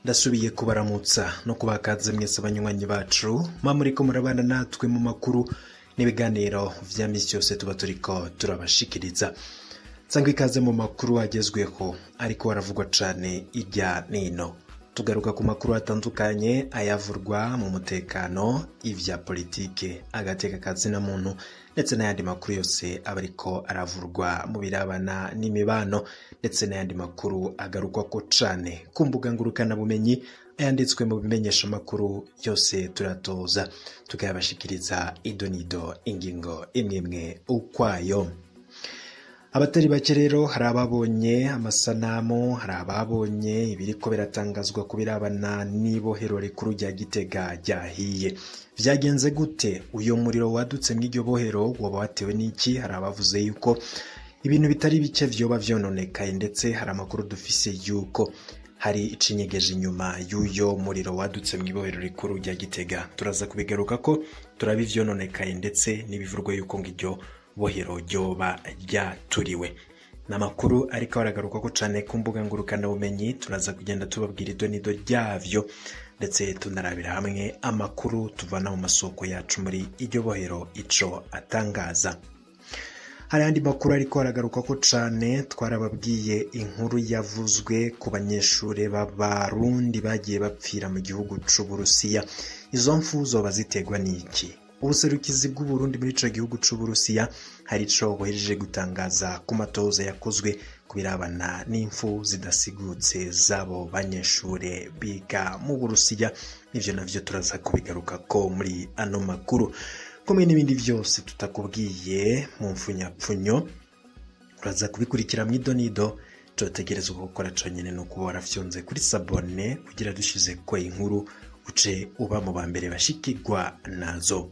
ndasubiye kubaramutsa no kubakaza mwese abanywanyi bacu mwa muriko murabana natwe mu makuru n'ibiganiro vya misi yose tuba turiko turabashikiriza sangwa ikaze mu makuru agezweho ariko haravugwa cane irya nino tugaruka ku makuru atandukanye ayavurwa mu mutekano ivya politike agateka kazina muntu ndetse n'ayandi makuru yose aba ariko aravurwa mu birabana n'imibano ndetse n'ayandi makuru agarukwako cane ku mbuga ngurukanabumenyi ayanditswe mu bimenyesha amakuru yose turatoza tukayabashikiriza idonido ingingo imwe imwe ukwayo abatari bake rero hari ababonye amasanamu hari ababonye ibiriko biratangazwa ku birabana n'ibohero rikuru rya gitega ryahiye vyagenze gute uyo muriro wadutse mw'iryo bohero woba watewe n'iki hari abavuze yuko ibintu bitari bike vyoba vyononekaye ndetse hari amakuru dufise yuko hari icinyegeje inyuma y'uyo muriro wadutse mw'ibohero rikuru rya gitega turaza kubigaruka ko turaba ivyononekaye ndetse n'ibivurwa yuko ngo iryo bohero ryoba ryaturiwe ni amakuru ariko aragaruka ko cane ku mbuga ngurukanabumenyi turaza kugenda tubabwira idonido ryavyo ndetse tunarabira hamwe amakuru tuvana mu masoko yacu muri iryo bohero ico atangaza hari andi makuru ariko aragaruka ko cane twarababwiye inkuru yavuzwe ku banyeshure b'abarundi bagiye bapfira mu gihugu c'uburusiya izo mfu zoba ziterwa n'iki ubuserukizi bw'uburundi muri ico gihugu c'uburusiya hari ico buhejeje gutangaza ku matoza yakozwe ku birabana n'imfu zidasigutse z'abo banyeshure biga mu burusiya ivyo navyo turaza kubigaruka ko muri ano makuru kumwe n'ibindi vyose tutakubwiye mu mfunyapfunyo uraza kubikurikira mw'idonido cotegerezwa gukora conyene no kuba warafyonze kuri sabone kugira dushize ko inkuru uce uba mu ba mbere bashikirwa nazo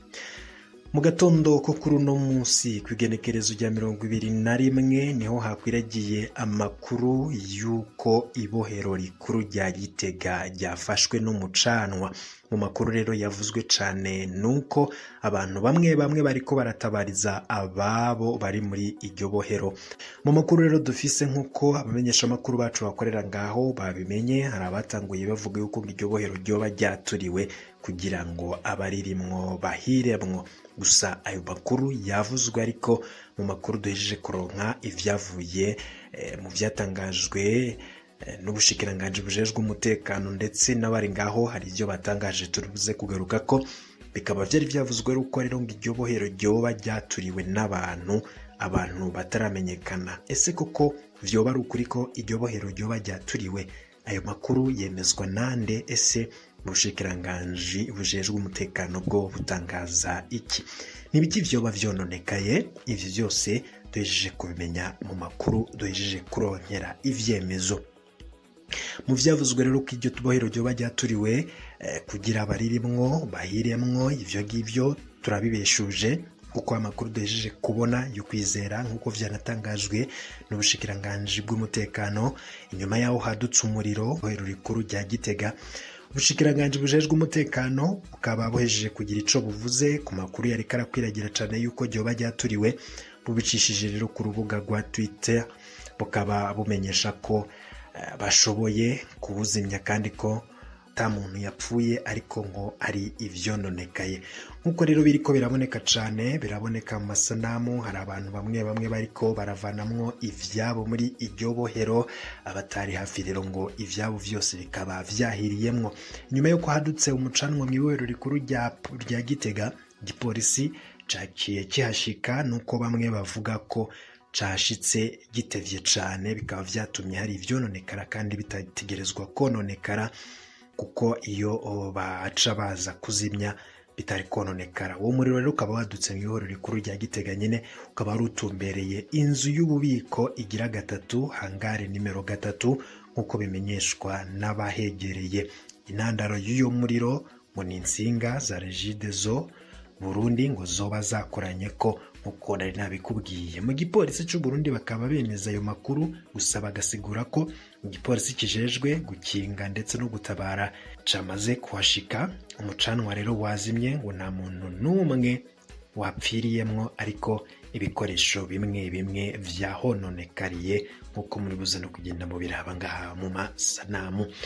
mu gatondo ko kuri uno munsi ku igenekerezo rya mirongo ibiri na rimwe niho hakwiragiye amakuru y'uko ibohero rikuru rya gitega ryafashwe n'umucanwa mu makuru rero yavuzwe cane nuko abantu bamwe bamwe bariko baratabariza ababo bari muri iryo bohero mu makuru rero dufise nk'uko abamenyesha amakuru bacu bakorera ngaho babimenye hari abatanguye bavuga yuko iryo bohero ryoba ryaturiwe kugira ngo abaririmwo bahiremwo gusa ayo makuru yavuzwe ariko mu makuru duhejeje kuronka ivyavuye eh, mu vyatangajwe eh, n'ubushikiranganji bujejwe umutekano ndetse n'abari ngaho hari ivyo batangaje turibuze kugaruka ko bikaba vyari vyavuzwe ruko rero ngo iryo bohero ryoba ryaturiwe n'abantu abantu bataramenyekana ese koko vyoba ari ukuri ko iryo bohero ryoba ryaturiwe ayo makuru yemezwa nande ese ubushikiranganji bujejwe umutekano bwo butangaza iki nibiki vyoba vyononekaye ivyo vyose duhejeje kubimenya mu makuru duhejeje kuronkera ivyemezo mu vyavuzwe rero ko iryo tubohero ryoba ryaturiwe eh, kugira abaririmwo bahiremwo ivyo ngivyo turabibeshuje kuko amakuru duhejeje kubona yo kwizera nk'uko vyanatangajwe n'ubushikiranganji bw'umutekano inyuma yaho hadutse umuriro bohero rikuru rya gitega ubushikiranganji bujejwe umutekano bukaba buhejeje kugira ico buvuze ku makuru yariko arakwiragira cane yuko ryoba ryaturiwe bubicishije rero ku rubuga rwa twitter bukaba bumenyesha ko uh, bashoboye kubuzimya kandi ko ata muntu yapfuye ariko ngo ari ivyononekaye nk'uko rero biriko biraboneka cane biraboneka mu masanamu hari abantu bamwe bamwe bariko baravanamwo ivyabo muri iryo bohero abatari hafi rero ngo ivyabo vyose bikaba vyahiriyemwo nyuma yuko hadutse umucanwa mw'ibohero rikuru rya gitega igipolisi caciye kihashika nuko bamwe bavuga ko cashitse gitevye cane bikaba vyatumye hari ivyononekara kandi bitategerezwa kononekara kuko iyo baca baza kuzimya bitari kononekara uwo muriro rero ukaba wadutse mu ihoro rikuru rya gitega nyine ukaba wari utumbereye inzu y'ububiko igira gatatu hangare nimero gatatu nk'uko bimenyeshwa n'abahegereye intandaro y'uyo muriro ngo ni insinga za regidezo burundi ngo zoba zakoranye ko nk'uko nari nabikubwiye mu gipolisi cy'u Burundi bakaba bemeza ayo makuru gusa bagasigura ko igipolisi kijejwe gukinga ndetse no gutabara camaze kuhashika umucanwa rero wazimye ngo nta muntu n'umwe wapfiriyemwo ariko ibikoresho bimwe bimwe vyahononekariye nk'uko muri buze no kugenda mu biraba ngaha mu masanamu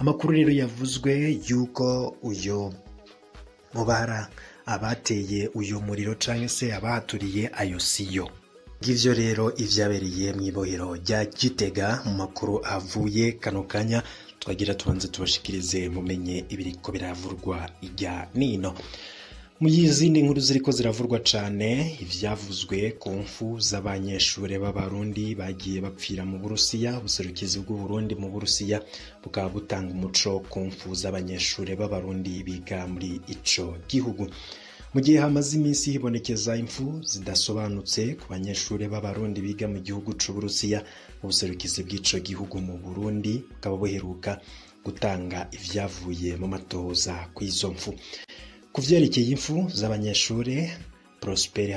amakuru rero yavuzwe yuko uyu mubara abateye uyu muriro cyangwa se abahaturiye ayo siyo ngivyo rero ivyabereye mu ibohero rya gitega mu makuru avuye kano kanya twagira tubanze tubashikirize mumenye ibiriko biravurwa irya nino mu yizindi nkuru ziriko ziravurwa cane ivyavuzwe ku mfu z'abanyeshure b'abarundi bagiye bapfira mu burusiya ubuserukizi bw'uburundi mu burusiya bukaba butanga umuco ku mfu z'abanyeshure b'abarundi biga muri ico gihugu mu gihe hamaze iminsi hibonekeza impfu zidasobanutse ku banyeshure b'abarundi biga mu gihugu c'uburusiya ubuserukizi bw'ico gihugu mu burundi bukaba buheruka gutanga ivyavuye mu matohoza kw'izo mfu ku vyerekeye impfu z'abanyeshure prosperi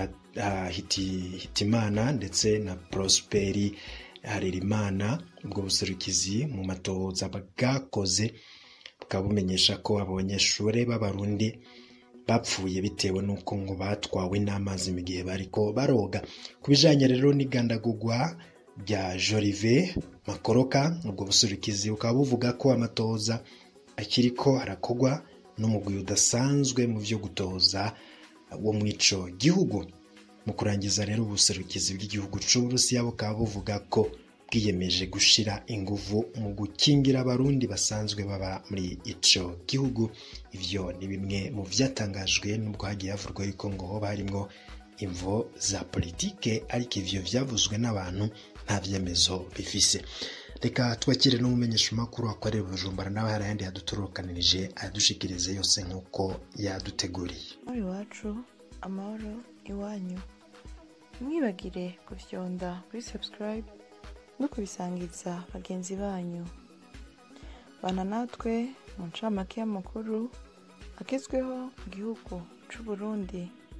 hitimana ndetse na prosperi harerimana ubwo buserukizi mu matohoza bwakoze bukaba bumenyesha ko abo banyeshure b'abarundi bapfuye bitewe n'uko ngo batwawe n'amazi mu gihe bariko baroga ku bijanye rero n'igandagurwa rya jorive makoroka ubwo buserukizi bukaba buvuga ko amatoza akiriko arakogwa n'umugwi udasanzwe mu vyo gutoza wo mu ico gihugu mu kurangiza rero ubuserukizi bw'igihugu c'uburusiya bukaba buvuga ko bwiyemeje gushira inguvu mu gukingira abarundi basanzwe baba muri ico gihugu ivyo ni bimwe mu vyatangajwe n'ubwo hagiye havurwa yuko ngo hoba harimwo imvo za politike ariko ivyo vyavuzwe n'abantu nta vyemezo bifise reka twakire n'umumenyesha makuru akorera bujumbura nawe hari ayandi yaduturukanirije ayadushikirize yose nk'uko yaduteguriye muri iwacu amahoro iwanyu mwibagire gufyonda kuri subscribe no kubisangiza bagenzi banyu bana natwe mu ncamake y'amakuru agezweho mu gihugu c'u Burundi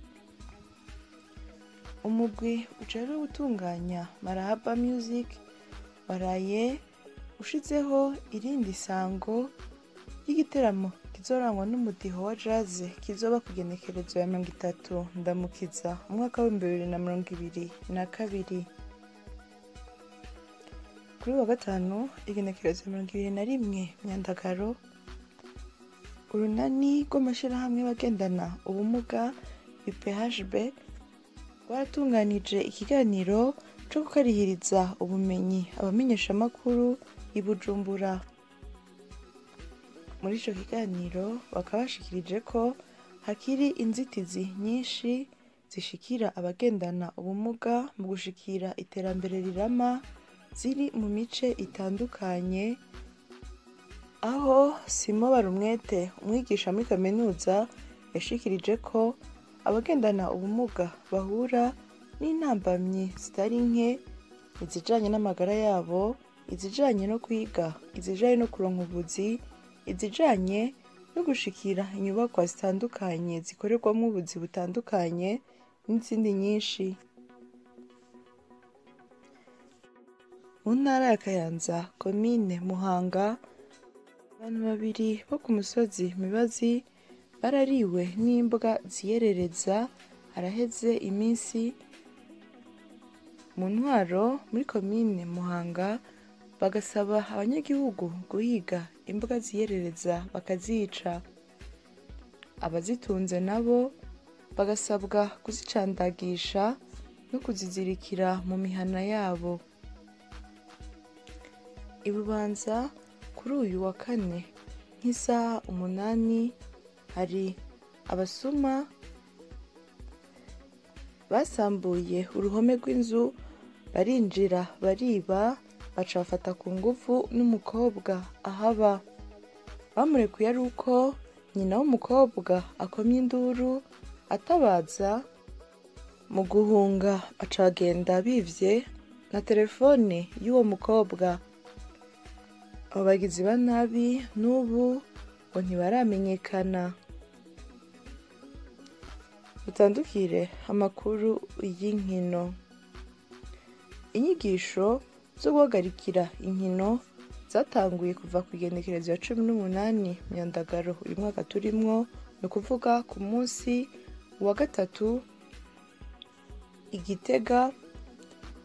umugwi ujejwe gutunganya marahaba music waraye ushizeho irindi sango ry'igiteramo kizorangwa n'umudiho wa jazz kizoba ku genekerezo ya mirongo itatu ndamukiza umwaka w'ibihumbi bibiri na mirongo ibiri na kabiri kuri wa gatanu igenekerezo ya mirongo ibiri na rimwe myandagaro urunani rw'amashyirahamwe bagendana ubumuga UPHB rwaratunganije ikiganiro cyo gukarihiriza ubumenyi abamenyeshamakuru i Bujumbura muri icyo kiganiro bakaba bashikirije ko hakiri inzitizi nyinshi zishikira abagendana ubumuga mu gushikira iterambere rirama ziri mu mice itandukanye aho simo barumwete umwigisha muri kaminuza yashikirije ko abagendana ubumuga bahura n'intambamyi zitari nke izijanye n'amagara yabo izijanye no kwiga izijanye no kuronka ubuzi izijanye no gushikira inyubakwa zitandukanye zikorerwamo ubuzi butandukanye n'izindi nyinshi mu ntara ya kayanza komine muhanga abantu babiri bo ku musozi mibazi barariwe n'imbwa ziyerereza haraheze iminsi mu ntwaro muri komine muhanga bagasaba abanyagihugu guhiga imbuga ziyerereza bakazica abazitunze nabo bagasabwa kuzicandagisha no kuzizirikira mu mihana yabo ibubanza kuri uyu wa kane nk'isaha umunani hari abasuma basambuye uruhome rw'inzu barinjira bariba baca bafata ku ngufu n'umukobwa ahaba bamurekuye ari uko nyina w'umukobwa akomye induru atabaza mu guhunga baca bagenda bivye na telefone y'uwo mukobwa abo bagizi ba nabi n'ubu ngo ntibaramenyekana dutandukire amakuru y'inkino inyigisho zo guhagarikira inkino zatanguye kuva ku igenekerezo ya cumi n'umunani myandagaro uyu mwaka turimwo ni ukuvuga ku munsi wa gatatu igitega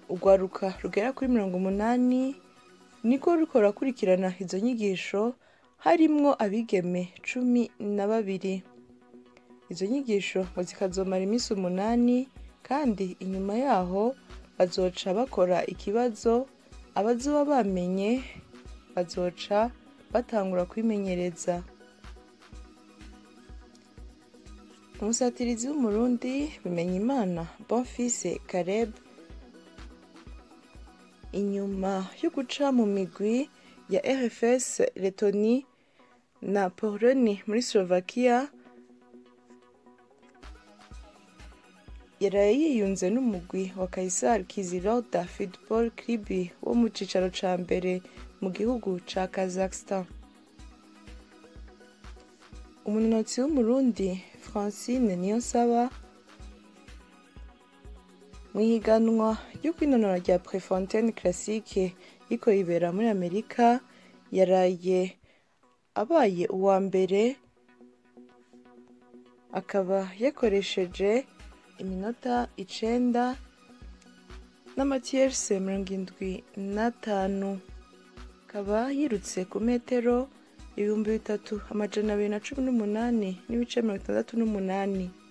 urwaruka rugera kuri mirongo umunani niko ruriko rurakurikirana izo nyigisho harimwo abigeme cumi na babiri izo nyigisho ngo zikazomara iminsi umunani kandi inyuma yaho bazoca bakora ikibazo abazoba bamenye bazoca batangura kwimenyereza umusatirizi w'umurundi bimenyimana bonfise kareb inyuma yo guca mu migwi ya rfs letoni na poloni muri slovakia yaraye yiyunze n'umugwi wa kaisar kiziroda football club wo mu cicaro ca mbere mu gihugu ca kazakhstan umunonotsi w'umurundi francine niyonsaba mu ihiganwa ryo kwinonora rya prefontaine classique riko ribera muri amerika yaraye abaye uwa mbere akaba yakoresheje iminota icenda n'amatiyerse mirongo indwi n'atanu akaba yirutse ku metero ibihumbi bitatu amajana abiri na cumi n'umunani n'ibice mirongo itandatu n'umunani